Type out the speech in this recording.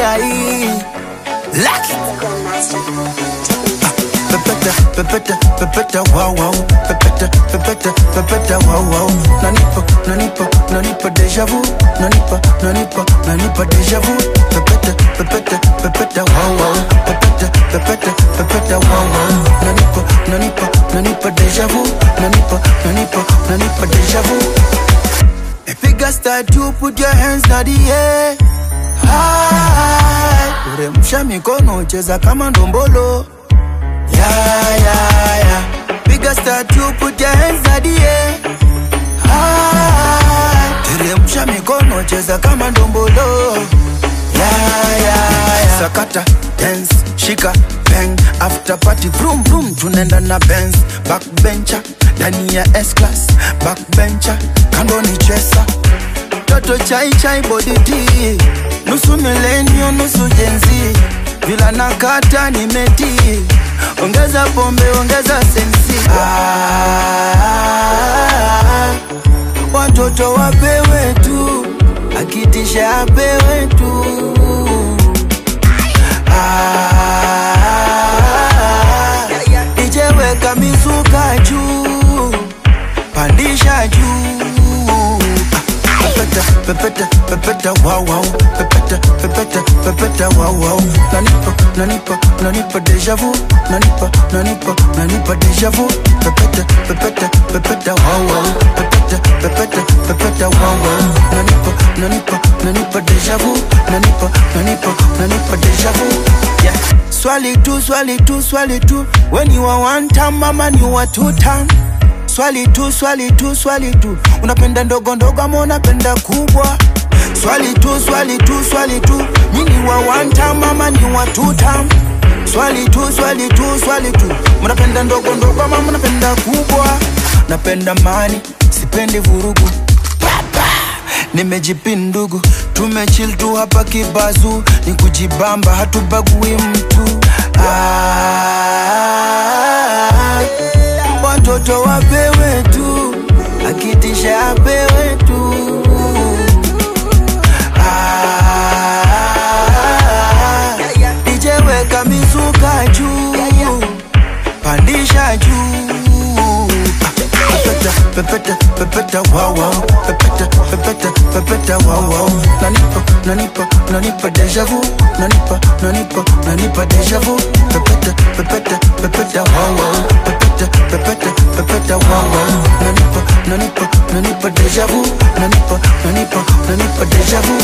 hii Lucky Pepeta, pepeta, pepeta, wow, wow. Pepeta, pepeta, pepeta, wow, wow. Nanipa, nanipa, nanipa deja vu. Nanipa, nanipa, nanipa deja vu. Pepeta, pepeta, pepeta, wow, wow. Pepeta, pepeta, pepeta, wow, wow. Nanipa, nanipa, nanipa deja vu. Nanipa, nanipa, nanipa deja vu. Epiga start you put your hands na the air. High. Uremsha mikono cheza kama ndombolo. Yeah, yeah, yeah. Piga start you put your hands na the air. High. Teremsha mikono cheza kama ndombolo. Yeah, yeah, yeah. Sakata, dance, shika, bang After party, vroom vroom Tunaenda na Benz Backbencher, ndani ya S-Class Backbencher, kando ni chesa Toto chai chai body tea Nusu milenio, nusu jenzi Vila nakata nimeti Ongeza pombe, ongeza sensi ah, Watoto wapewe tu Akitisha apewe tu ah, DJ weka mizuka juu Pandisha juu Pepeta, pepeta, pepeta, wow, wow. Pepeta, pepeta, pepeta, wow, wow. Nanipa, nanipa, nanipa deja vu. Nanipa, nanipa, nanipa deja vu. Pepeta, pepeta, pepeta, wow, wow. Pepeta, pepeta, pepeta, wow, wow. Nanipa, nanipa, nanipa deja vu. Nanipa, nanipa, nanipa deja vu. Yeah. Swali tu, swali tu, swali tu. When you are one time, mama, you are two time. Swali tu, swali tu, swali tu, unapenda ndogo ndogo ama unapenda kubwa? Swali tu, swali tu, swali tu, mimi wa one time ama ni wa two time? Swali tu, swali tu, swali tu, mnapenda ndogo ndogo ama mnapenda kubwa? Napenda mani, sipendi vurugu nimejipindugu tumechill tu hapa kibazu ni kujibamba hatubagui mtu ah, watoto wapewe tu akitisha apewe tu ah, DJ weka mizuka juu pandisha juu pepeta pepeta pepeta wow wow pepeta pepeta pepeta wow wow nanipa nanipa nanipa deja vu nanipa nanipa nanipa deja vu pepeta pepeta pepeta wow wow pepeta pepeta pepeta wow wow nanipa nanipa nanipa deja vu nanipa nanipa nanipa deja vu